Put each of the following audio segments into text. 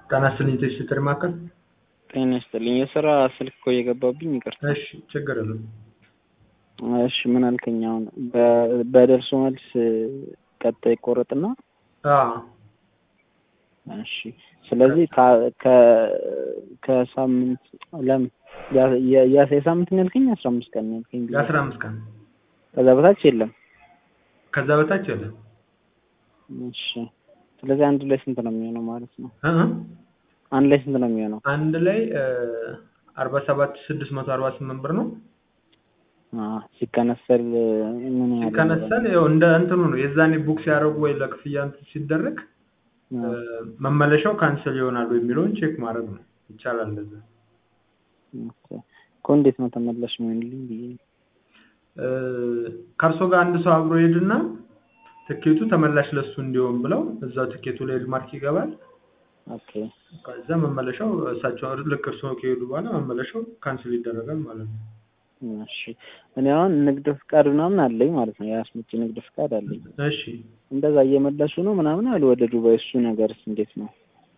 ጤና ይስጥልኝ የቴሌ ማዕከል። ጤና ይስጥልኝ። የስራ ስልክ እኮ እየገባብኝ ይቅርታ። እሺ ችግር የለም። እሺ ምን አልከኝ? አሁን በ- በደርሶ መልስ ቀጥታ ይቆረጥና አዎ እሺ ስለዚህ ከ- ከ- ከሳምንት ለምን ያ- ያ- ያ- የሳምንት ነው ያልከኝ? አስራ አምስት ቀን ነው ያልከኝ። የአስራ አምስት ቀን ከዛ በታች የለም። ከዛ በታች የለም። እሺ ስለዚህ አንድ ላይ ስንት ነው የሚሆነው ማለት ነው? እ እ አንድ ላይ ስንት ነው የሚሆነው? አንድ ላይ አርባ ሰባት ስድስት መቶ አርባ ስምንት ብር ነው አዎ ሲከነሰል ምን ያህል ሲከነሰል ያው እንደ እንትኑ ነው የዛኔ ቡክ ሲያደርጉ ወይ ለክፍያ እንትን ሲደረግ አዎ። መመለሻው ካንስል ይሆናሉ የሚለውን ቼክ ማድረግ ነው። ይቻላል እንደዛ። ኦኬ። እኮ እንዴት ነው ተመላሽ የሚሆንልኝ ብዬ ነው። እ ከእርሶ ጋር አንድ ሰው አብሮ ይሄድና ትኬቱ ተመላሽ ለሱ እንዲሆን ብለው እዛው ትኬቱ ላይ ማርክ ይገባል። ኦኬ ከዛ መመለሻው እሳቸው ልክ እርሶ ከሄዱ በኋላ መመለሻው ካንስል ይደረጋል ማለት ነው። እሺ እኔ አሁን ንግድ ፍቃድ ምናምን አለኝ ማለት ነው። የአስመጪ ንግድ ፍቃድ አለኝ። እሺ እንደዛ እየመለሱ ነው ምናምን አሉ ወደ ዱባይ። እሱ ነገርስ እንዴት ነው?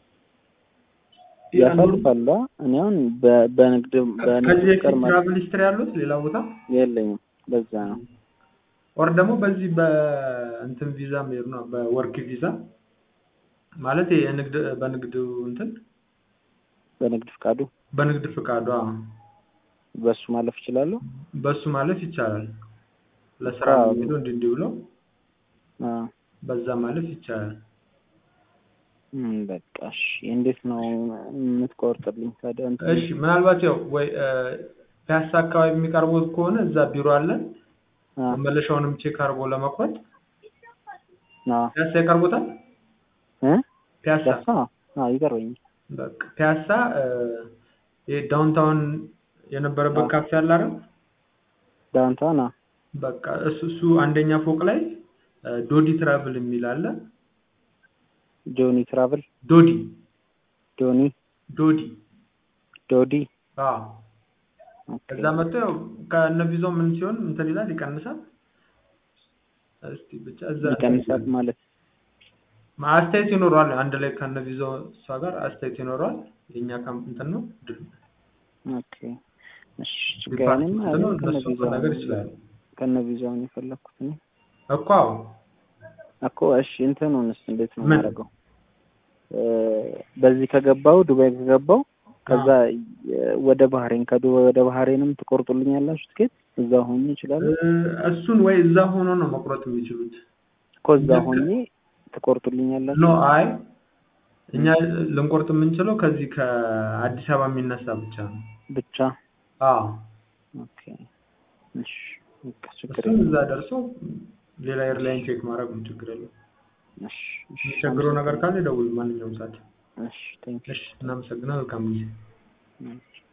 ያሳልፋሉ? አ? እኔ አሁን በ- በንግድ በንግድ ከዚህ በፊት ፍቃድ ማለት ትራቭል ሂስትሪ ያሉት ሌላ ቦታ የለኝም። በዛ ነው። ኦር ደግሞ በዚህ በእንትን ቪዛ መሄድ ነው በወርክ ቪዛ ማለት የንግድ በንግድ እንትን በንግድ ፍቃዱ በንግድ ፍቃዷ በሱ ማለፍ እችላለሁ? በሱ ማለፍ ይቻላል። ለስራ አዎ። የሚሄዱ እንዲህ እንዲህ ብለው አዎ። በዛ ማለፍ ይቻላል። እም፣ በቃ እሺ። እንዴት ነው የምትቆርጥልኝ ታዲያ? እንትን እሺ ምናልባት ያው ወይ እ፣ ፒያሳ አካባቢ የሚቀርቡት ከሆነ እዛ ቢሮ አለን። አዎ። መመለሻውንም ቼክ አድርጎ ለመቁረጥ አዎ። ፒያሳ ይቀርቡታል። እ? ፒያሳ ፒያሳ? አዎ ይቀርበኛል። በቃ ፒያሳ እ፣ ይሄ ዳውንታውን የነበረበት አዎ። ካፌ አለ አይደል? ዳውንታውን? አዎ። በቃ እሱ እሱ አንደኛ ፎቅ ላይ እ፣ ዶዲ ትራቭል የሚል አለ። ጆኒ ትራቭል ዶዲ ጆኒ ዶዲ ዶዲ አዎ ኦኬ። እዛ መጥቶ ያው ከነ ቪዛው ምን ሲሆን እንትን ይላል ይቀንሳል። እስቲ ብቻ እዛ ይቀንሳል ማለት አስተያየት ይኖረዋል። አንድ ላይ ከነ ቪዛው እሷ ጋር አስተያየት ይኖረዋል። የኛ ካምፕ እንትን ነው ድል ኦኬ። እሺ ችግር የለም። ዲፓርትመንት ነው ከነ እነሱ ቪዛው ነገር ይችላሉ ከነ ቪዛው ነው የፈለኩት እኔ እኮ አዎ እኮ። እሺ እንትኑንስ እንዴት ነው ምን? የማደርገው? እ፣ በዚህ ከገባው ዱባይ ከገባው ከዛ የ- ወደ ባህሬን ከዱባይ ወደ ባህሬንም ትቆርጡልኛላችሁ ትኬት? እዛ ሆኜ ይችላል እ፣ እሱን ወይ እዛ ሆኖ ነው መቁረጥ የሚችሉት። እኮ እዛ ልክ- ሆኜ ትቆርጡልኛላችሁ? ኖ አይ እኛ ልንቆርጥ የምንችለው ከዚህ ከአዲስ አበባ የሚነሳ ብቻ ነው። ብቻ አዎ ኦኬ። እሺ በቃ ችግር እሱም የለም። እዛ ደርሶ ሌላ ኤርላይን ቼክ ማድረግ ነው ችግር የለም። እሺ እሺ የሚቸግረው ነገር ካለ ደውል ማንኛውም ሰዓት። እሺ ቴንክ እሺ እናመሰግናለን። መልካም ጊዜ። ዩ